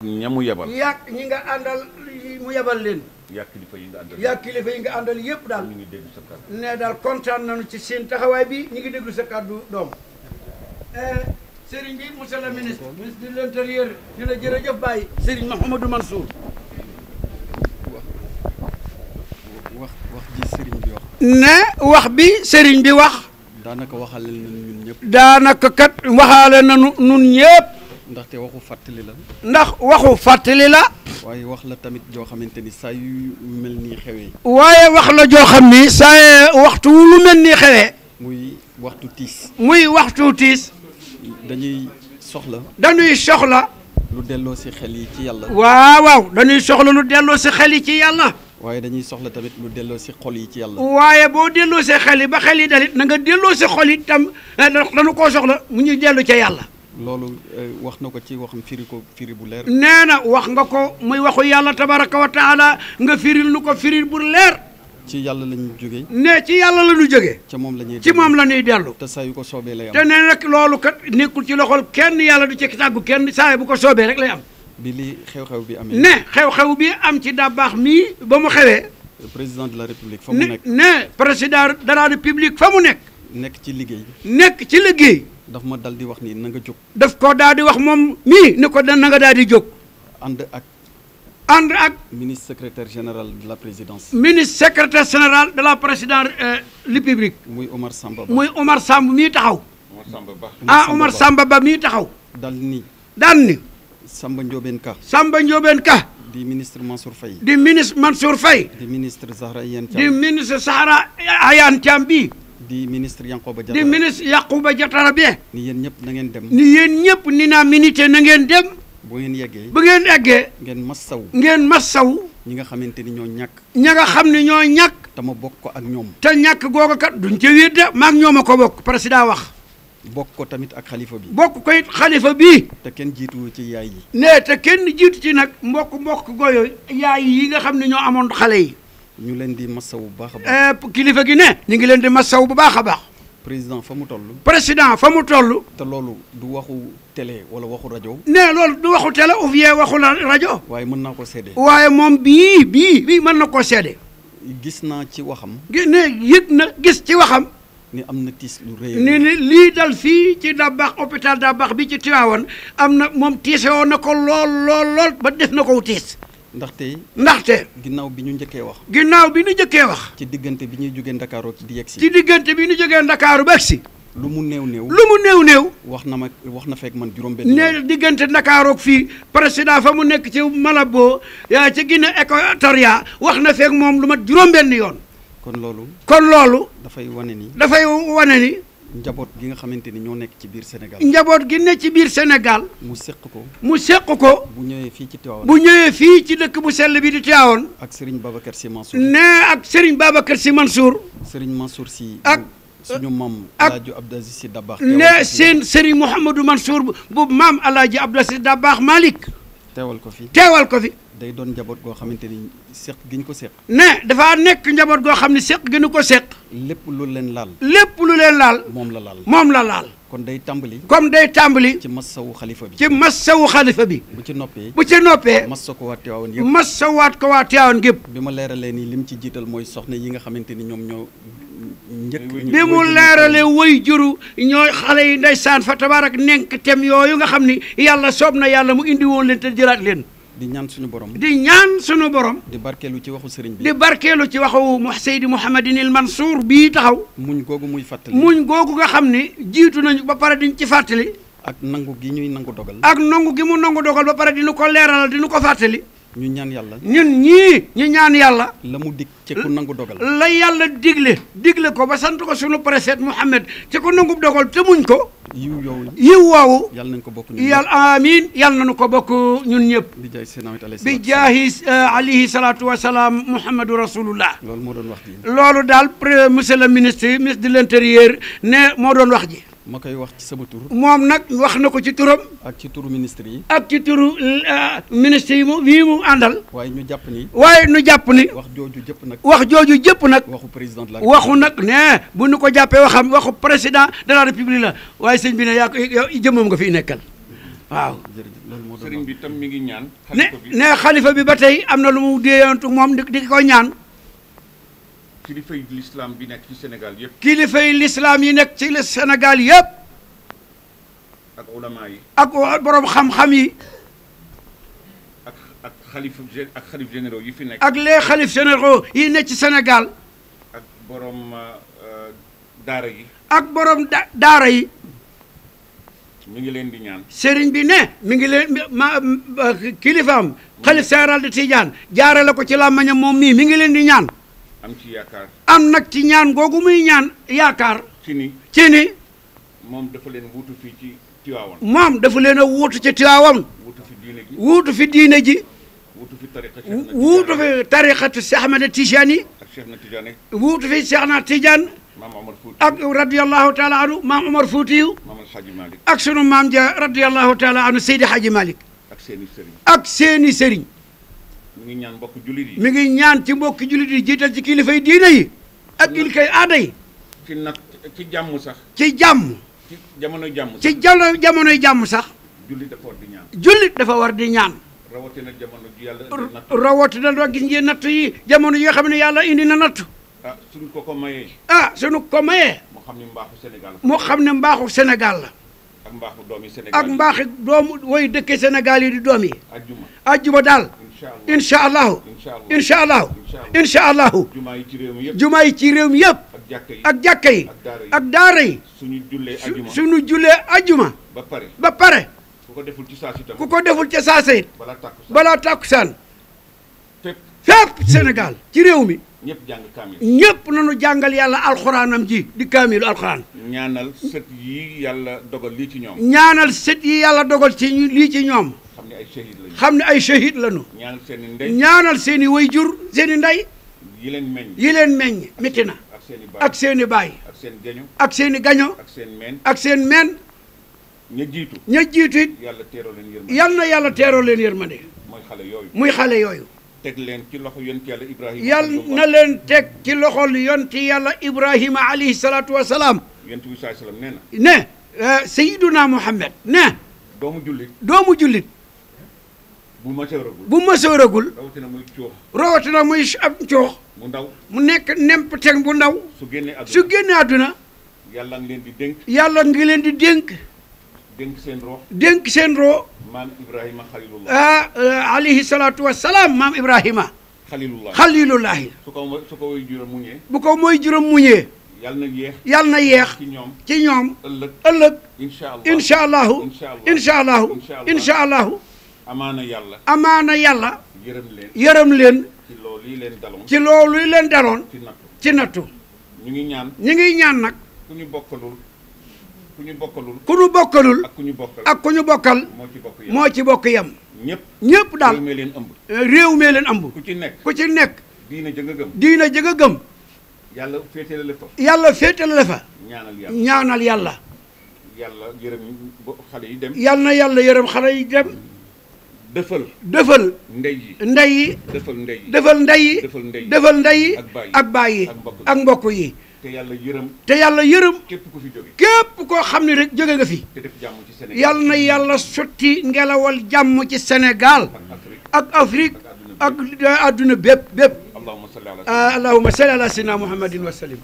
ña mu yebal yàq ñi nga àndal mu yebal leen yaa kilifa yi nga àndal yàq kilifa yi nga àndal yëpp daal ñu ngi dégg sa kàddu ne daal kontaan nañu ci seen taxawaay bi ñu ngi déglu sa kàddu doom Serigne bi monsieur le ministre ministre de l'intérieur di la jërëjëf Baye Serigne Mouhamadou Mansour wax wax ji sëriñ bi wax ne wax bi Serigne bi wax daanaka waxale nañ ñun ñëpp daanaka kat waxaale nañu nun ñëpp ndaxte waxu fàttali la ndax waxu fàttali la waaye wax la tamit joo xamante ni saa yu mel nii xewee waaye wax la joo xam ni saa waxtu wu lu mel ni xewee muy waxtu tiis muy waxtu tiis dañuy soxla dañuy soxla lu delloo si xel yi ci yàlla waaw waaw dañuy soxla lu delloo si xel yi ci yàlla waaye dañuy soxla tamit lu delloo si xol yi ci yàlla waaye boo delloo see xel yi ba xel yi dalit na nga delloo si xol yi tam dañu koo soxla mu ñuy dellu ca yàlla loolu eh, wax na ko ci waxam firi ko firi bu leer nee na wax nga ko muy waxu yàlla tabaraka wa taala nga firil nu ko firil bu leer ci yàlla lañu jógee ne ci yàlla la ñu jógee ca moom la ñuy ci moom la ñuy dellu te saa yu ko soobee lay te am nee nag loolu kat nekkul ci loxol kenn yàlla du ci tàggu kenn saa bu ko soobee rek lay am bi li xew-xew bi amee ne xew-xew bi am ci dabaax mii ba mu xewee président de la république fa mu ne nekk ne président de la république fa mu nekk nekk ci liggéey nekk ci liggéey daf ma dal di wax ni na nga jóg daf ko daal di wax moom mii ni ko da na nga daal di jóg ànd ak ànd ak ministre secrétaire général de la présidence ministre secrétaire général de la présidence république muy Omar Samba Ba muy Omar Samb mii taxaw Omar Samba Ba ah Omar Samba Ba mii taxaw dal ni daan ni Samba Ndiobène Ka Samba Ndiobène Ka di ministre Mansour Faye di ministre Mansour Faye di ministre Zahra Iyane di Thiam ministre Sahara Ayane Thiam bii di ministre Yankoba di Diattara ministre Yacouba Diattara bi ni yéen ñëpp na ngeen dem ni yéen ñëpp ni naa minité na ngeen dem bu ngeen yeggee bu ngeen eggee ngeen massaw ngeen massaw ñi nga xamante ni ñoo ñàkk ña nga xam ne ñoo ñàkk te ma bokk ko ak ñoom te ñàkk googu kat duñ ca wéet de maag ñoom a ko bokk président wax bokk ko tamit ak xalifa bi bokk ko it xalifa bii te kenn jiituwu ci yaay yi ne te kenn jiitu ci nag mbokk mbokk goyo yaay yi nga xam ne ñoo amoon xale yi ñu leen di massaw bu baax a baax Eh, kilifa gi ne ñu ngi leen di massaw bu baax a baax président fa mu toll président fa mu toll te loolu du waxu télé wala waxu rajo ne loolu du waxu télé ou bien waxu la rajo waaye mën naa ko seede waaye moom bii bii bii mën na koo seede gis naa ci waxam gi ne yëg na gis ci waxam ni am na tiis lu rëy ni ni lii dal fii ci Dabakh hôpital Dabakh bi ci Tivaouane am na moom tiise woon na ko lool lool lool ba def na ko tiis ndaxte ndaxte ginnaaw bi ñu njëkkee wax ginnaaw bi nu jëkkee wax ci diggante bi ñuy jógee Ndakaaroo di yegg ci si diggante bi nu jógee Ndakaaru ba si lu mu néew néew lu mu néew néew wax na ma wax na fekk man juróom benn yoon ne diggante Ndakaarook fii président fa mu nekk ci Malabo yaa ci Guinée Équatoriale wax na feek moom lu mat juróom-benn yoon kon loolu kon loolu dafay wane ni dafay wane ni njaboot gi nga xamante ni ñoo nekk ci biir Sénégal njaboot gi ne ci biir Sénégal mu séq ko mu séq ko bu ñëwee fii ci Tivaouane bu ñëwee fii ci dëkk bu sell bi di Tivaouane ak Serigne Babacar Sy Mansour ne ak Serigne Babacar Sy Mansour Serigne Mansour Sy ak- bu suñu maam ak- Alaaji Abdou Aziz Sy Dabakh ne seen Serigne Mouhamadou Mansour bu bu maam Alaaji Abdou Aziz Dabakh Malick teewal ko fi teewal ko fi day doon njaboot goo xamante ni séq gi ñu ko séq ne dafa nekk njaboot goo xam ne séq gënu ko séq lépp lu leen laal lépp lu leen laal moom la laal moom la laal kon day tàmbali comme day tàmbali ci massawu xalifa bi ci massawu xalifa bi bu ci noppee bu ci noppee massa ko waa Tivaouane yëpp massawaat ko waa Tivaouane gépp bi ma leeralee ni lim ci jiital mooy soxna yi nga xamante ni ñoom ñoo njëkk bi mu leerale woy juru ñooy xale yi ndeysaan fa tabaarak nenk tem yooyu nga xam ni yàlla soob na yàlla mu indi woon leen te jëlaat leen di ñaan suñu borom di ñaan sunu borom di barkeelu ci waxu sëriñ bi di barkeelu ci waxu mu Seydi Mouhamadin il Mansour bii taxaw muñ googu muy fàttali muñ googu nga xam ni jiitu nañu ba pare diñ ci fàttali ak nangu gi ñuy nangu dogal ak nangu gi mu nangu dogal ba pare dinu ko leeralal dinu ko fàttali ñu ñaan yàlla ñun ñii ñu ñaan yàlla la mu dig ci ku nangu dogal la yàlla digle digle ko ba sant ko sunu prophète Muhammad ci ko nangu dogal te muñ ko yiw yow yiw woowu yàlla nañ ko bokk ñun yàlla amiin yàlla nañu ko bokk ñun ñëpp di jaay seen awit alayhi bi salaatu jaahi alayhi salaatu wa salaam Muhammadu rasulullah salaam. loolu moo doon wax ji loolu daal pre monsieur le ministre ministre de l'intérieur ne moo doon wax ji ma koy wax ci sama tur moom nag wax na ko ci turam ak ci turu ministre yi ak ci turu euh, ministre yi mu bii mu àndal waaye ñu jàpp ni waaye nu jàpp ni wax jooju jëpp nag wax jooju jëpp nag waxu président de la waxu nag ne bu nu ko jàppee waxam waxu président de la république la waaye sëñ bi ne yaa ko yow jëmmam nga fi nekkal waaw jërëjëf loolu moo doon sëriñ bi tam mi ngi ñaan. ne xalifa bi ne xalifa bi ba tey am na lu mu déeyantu moom di di ko ñaan kilifay l'islam bi nekk ci Sénégal yëpp kilifay lislaam yi nekk ci le Sénégal yëpp ak ulama yi ak borom xam-xam yi ak ak xalif gé- ak xalif généraux yi fi nekk. ak les xalif généraux yi nekk ci Sénégal ak borom euh, daara yi ak borom da daara yi mi ngi leen di ñaan. sëriñ bi ne mi ngi leen ma ma- kilifaam xalif général de Tidiane jaarale ko ci làmmañam moom mii mi ngi leen di ñaan am ci yaakaar am nag ci ñaan googu muy ñaan yaakaar ci ni ci ni moom dafa leen wuutu fii ci Tiwaawan moom dafa leen a wuutu ci Tiwaawan wuutu fi diine gi wuutu fi diine ji wuutu fi tariqa Cheikh na wuutu Tidiane fi tariqatu Cheikh Ahmed Tidiane yi ak Cheikh na Tidiane wuutu fi Cheikh na Tidiane maam Omar Fouti ak radiyallahu taala anhu maam Omar Foutiyu maam Alxaaji Malick ak sunu maam ja radiyallahu taala anhu Seydi Hadji Malick ak seeni sëriñ ak seeni sëriñ mi ngi ñaan mbokk jullit yi mi ngi ñaan ci mbokki jullit yi jiital ci kilifay diine yi ak kilifay aada yi ci nag ci jàmm sax ci jàmm ci jamono jàmm sax ci jalo jamonoy jàmm sax jullit dafa war di ñaan jullit dafa war di ñaan rawatina jamono ji yàlla indi natt rawatina doo gis ngeen natt yi jamono yi nga xam ne yàlla indi na natt ah suñ ko ko mayee ah sunu ko mayee mu xam ni mbaaxu Sénégal moo xam ne mbaaxu Sénégal la ak mbaaxu doomi Sénégal ak mbaaxi doomu woy dëkke Sénégal yi di doom yi ajjuma ajjuma daal incha allah incha allahu incha allahu incha incha allah allahu jumaa yi ci réew mi yëpp jumaa yi ci réew mi yëpp ak jàkka yi ak jàkka yi ak daara yi ak daara yi suñu jullee su ajjuma suñu julee ajjuma ba pare ba pare ku ko deful ci saa si tam ku ko deful ca saasa it balaa tàkku sax balaa tàkkusaan fépp fépp Sénégal ci réew mi ñëpp jàng kaamil ñépp nañu jàngal yàlla alxuraanam ji di kaamilu alxuraan ñaanal sët yi yàlla dogal lii ci ñoom ñaanal sët yi yàlla dogal ci ñu lii ci ñoom xam ne ay shahid lañu xam ne ay shahid lañu ñaanal seen i ndey ñaanal seen i wayjur seen i ndey yi leen meññ yi leen meññ métti na ak seen i baay ak seen i baay ak seen geño ak seen i gaño ak seen meen ak seen meen ña jiitu ña jiitu it yàlla teeroo leen yërmande yal na yàlla teeroo leen yërmande mooy xale yooyu muy xale yooyu teg leen ci loxo yonent yàlla Ibrahima yal na leen teg ci loxol yonti yàlla ibrahima alayhi salaatu wa salaam yonent bi saai sallam nee na ne eh, sayiduna muhammad ne doomu jullit doomu jullit bu ma teeragul bu mësooragul rawatina muy coox rawatina muy ab coox mu ndaw mu nekk nemp teg bu ndaw su génnee su àdduna génne àdduna yàlla ngi leen di dénk yàlla ngi leen di dénk dénk seen rox dénk seen roo maam Ibrahima xalilullah ah eh, alayhi salaatu wa salaam maam ibrahima xalilullah xalilullahi su ko su ko way juróom muñee bu ko mooy juróom muñee yàlla na yéex yàlla na yeex ci ñoom ci ñoom ëllëg ëllëg incha allah incha allahu Incha allah. incha allahu Incha allah. incha allahu amaana yàlla amaana yàlla yërëm leen yërëm leen ci loolu lii leen daloon ci loolu leen daloon ci nattu ci nattu ñu ngi ñaan ñi ngi ñaan nag ku ñu bokkalul ku ñu bokkalul ku nu bokkalul ak ku ñu bokkal ak ku ñu bokkal moo ci bokk yàlla moo ci bokk yem ñëpp ñépp daal réew mi leen ëmb réew mee leen ëmb ku ci nekk ku ci nekk diina jëng a gëm diina jëg a gëm yàlla féetale la fa yàlla féetale la fa ñaanal yàlla ñaanal yàlla yàlla yërëm bo xale yi dem yal na yàlla yërëm xale yi dem dëfal defal ndey yi ndey yi dëfal ndey yi defal ndey yi defal ndey yi defal ndey yi ak baay yi ak baay yi ak mbokk yi. ak mbokk yi te yàlla yërëm te yàlla yërëm képp ku fi jóge képp koo xam ne rek jóge nga fi te def jàmm ci Sénégal yal na yàlla sotti ngelawal jàmm ci Sénégal ak Afrique ak Afrique ak adduna bépp bépp allahumma salli ala ah allahumma salli ala sayyidina muhammadin wa sallim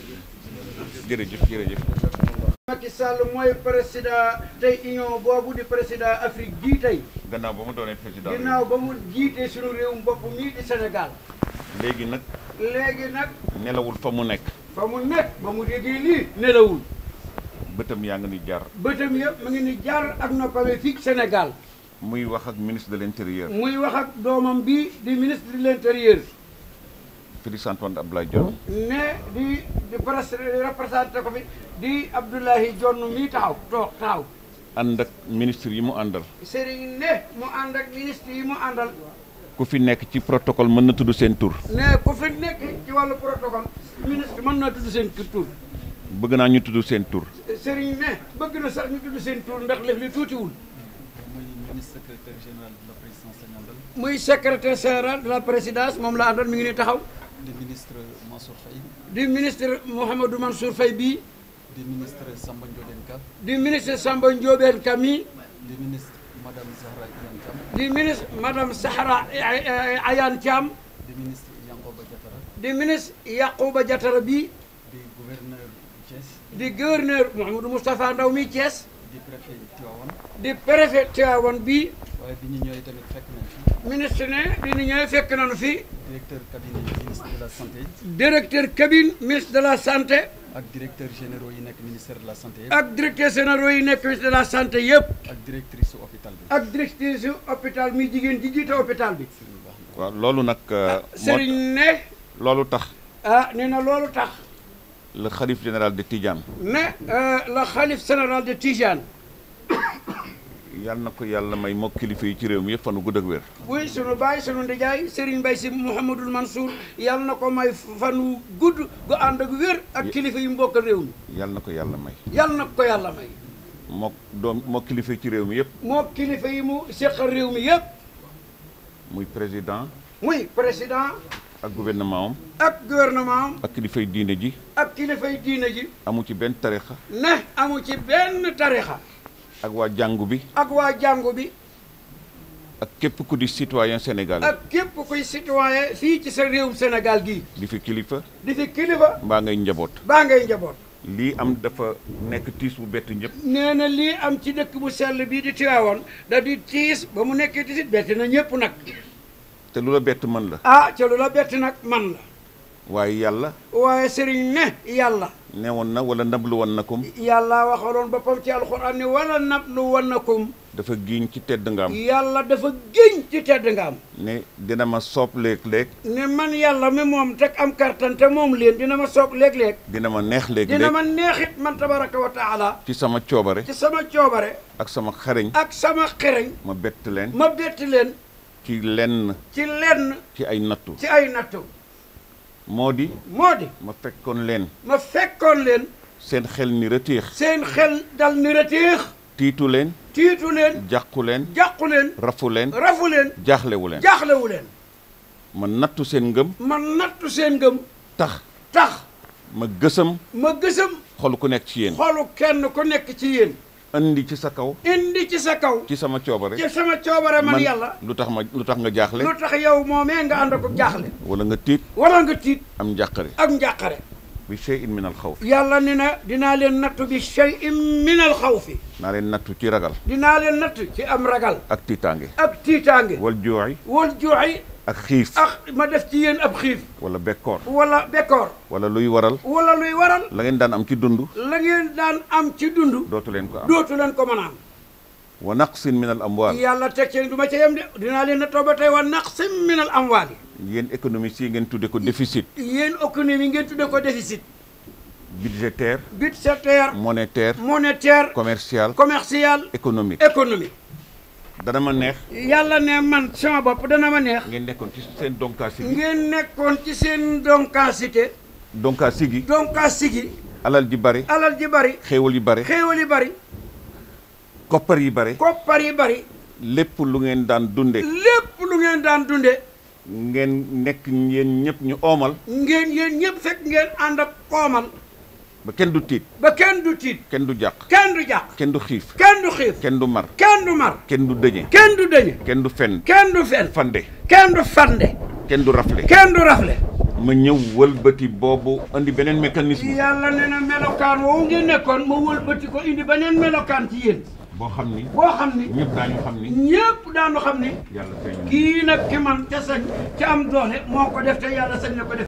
jërëjëf jërëjëf Macky Sall mooy président tey union boobu di président Afrique gii tey gannaaw ba mu doonee président ginnaaw ba mu jiitee suñu réew bopp mii di Sénégal léegi nag léegi nag nelawul fa mu nekk fa mu nekk ba mu déggee lii nelawul bëtam yaa ngi ni jar bëtam yëpp mu ngi ni jaar ak noppame fii ci Sénégal muy wax ak ministre de l'intérieur muy wax ak doomam bi di ministre de l'intérieur Félix Antoine Abdoulaye Diome ne di di pres représenté ko fi di Abdoulaye Dione mii taxaw toog taxaw ànd ak ministre yi mu àndal Serigne ne mu ànd ak ministre yi mu àndal ku fi nekk ci protocole mën na tudd seen tur ne ku fi nekk ci wàllu protocole ministre mën naa tudd seen tur bëgg naa ñu tudd seen tur Serigne ne bëgg na sax ñu tudd seen tur ndax lef li tuutiwul mooy ministre secrétaire général de la présidence lañu àndal muy secrétaire général de la présidence moom la àndal mi ngi ni taxaw di ministre Mansour Faye di ministre Mouhamadou Mansour Faye bii di ministre Samba Ndiobène Ka di ministre Samba Ndiobène Ka mii di ministre madame Zahra Iyane Thiam di ministre madame Sahara Ayane Thiam di ministre Yankoba Diatara di ministre Yacouba Diatara bi di gouverneur Thiès di gouverneur Mouhamadou Moustapha Ndaw mi Thiès di préfet Tivaouane di préfet Tivaouane bi waaye bi ñu ñëwee tamit fekk nañ fi ministre ne di ñu ñëwee fekk nañu fi directeur cabinet ministre de la santé directeur cabine ministre de la santé ak directeur généraux yi nekk ministère de la santé yëpp ak directeur généraux yi nekk ministre de la santé yëpp ak directrice su hôpital bi ak directrice yu hôpital mi jigéen ji jiite hôpital bi sëriñ baax na waaw loolu nag moo Serigne ne loolu tax ah nee na loolu tax le xalif général de Tidiane ne la xalif général de Tijane yal na ko yàlla may mokk kilifa yi ci réew mi yëpp fanu gudd ak wér buy sunu baay sunu ndijaay Serigne Mbaye si Mouhamadul Mansour yal na ko may fanu gudd gu ànd ak wér ak kilifa yi mbokk réew mi yal na ko yàlla may yal na ko yàlla may mook doom mook kilifa yi ci réew mi yëpp moo kilifa yi mu seqal réew mi yëpp muy président muy président ak gouvernement am ak gouvernement am ak kilifay diine ji ak kilifay diine ji amu ci benn tarixa ne amu ci benn tarixa ak waa jàngu bi ak waa jàngu bi ak képp ku di citoyen sénégalais ak képp kuy citoyen fii ci sa réewum Sénégal gii di fi kilifa di fi kilifa mbaa ngay njaboot baa ngay njaboot lii am dafa nekk tiis bu bett ñëpp nee na lii am ci dëkk bu sell bii di Tiwaawoon da di tiis ba mu nekkee tiis bett na ñëpp nag te lu la bett mën la ah ca lu la bett nag man la waaye yàlla waaye sëriñ ne yàlla newoon na wala nablu woon na kom yàlla waxaloon boppam ci alxuraan ni wala nablu wannakum dafa giiñ ci tedd nga am yàlla dafa géñ ci tedd nga am ne dina ma soob léeg-léeg ne man yàlla mi moom teg am kartan te moom leen dina ma soob léeg-léeg dina ma neex dina léeg-léeg ma neexit man tabaraka wa taala ci sama coobare ci sama coobare ak sama xareñ ak sama xereñ ma bett leen ma bett leen ci lenn ci lenn ci ay nattu ci ay nattu moo di moo di ma fekkoon leen ma fekkoon leen seen xel ni rëtéex seen xel dal ni reteex tiitu leen tiitu leen jàqu leen jàqu leen rafu leen rafu leen jaaxlewu leen jaaxlewu leen ma nattu seen ngëm ma nattu seen ngëm tax tax ma gësam ma gësam xol ku nekk ci yéen xolu kenn ku nekk ci yéen andi ci sa kaw indi ci sa kaw ci sama coobare ci sama coobare man yàlla lu tax ma lu tax nga jaaxle lu tax yow moomee nga ànd ko jaaxle wala nga tiit wala nga tiit am njàqare ak njàqare bi shay'in min al xawf yàlla ni na dinaa leen nattu bi shay'in min al xawfi naa leen nattu ci ragal dinaa leen nattu ci am ragal ak tiitaange ak tiitaange wal jooy wal juuxi ak xiif ak ma def ci yéen ab xiif wala bekkoor wala bekkoor wala luy waral wala luy waral la ngeen daan am ci dund la ngeen daan am ci dund dootu leen ko am dootu leen ko mën a am wa naqsin min al amwaal yàlla teg ci du ma ca yem de dinaa leen nattoo ba tey wa naqsim min al amwaali yéen économie si ngeen tudde ko déficit yéen économie ngeen tudde ko déficit budgétaire budgétaire monétaire monétaire commercial commercial économique économique dana ma neex yàlla ne man sama bopp dana ma neex ngeen nekkoon ci seen donkaasi gi ngeen nekkoon ci seen donkaasité donkaasi gi donkaasi gi alal ji bari alal ji bari xéewal yi bari xéewal yi bari koppar yi bari koppar yi bari lépp lu ngeen daan dunde lépp lu ngeen daan dunde ngeen nekk yéen ñëpp ñu oomal ngeen yéen ñëpp fekk ngeen ànd ak koomal ba kenn du tiit ba kenn du tiit kenn du jàq kenn du jàq kenn du xiif kenn du xiif kenn du mar kenn du mar kenn du dëñe kenn du dëñe kenn du fen kenn du fen fande kenn du fande kenn du rafle kenn du rafle ma ñëw wëlbati boobu andi beneen mécanisme yàlla nee na melokaan woowu ngeen nekkoon ma wëlbati ko indi beneen melokaan ci yéen boo xam ni boo xam ni ñëpp daañu xam ni ñépp daanu xam ni yàlla feeñ na kii nag ki man te sañ ci am doole moo ko def te yàlla sañ na ko def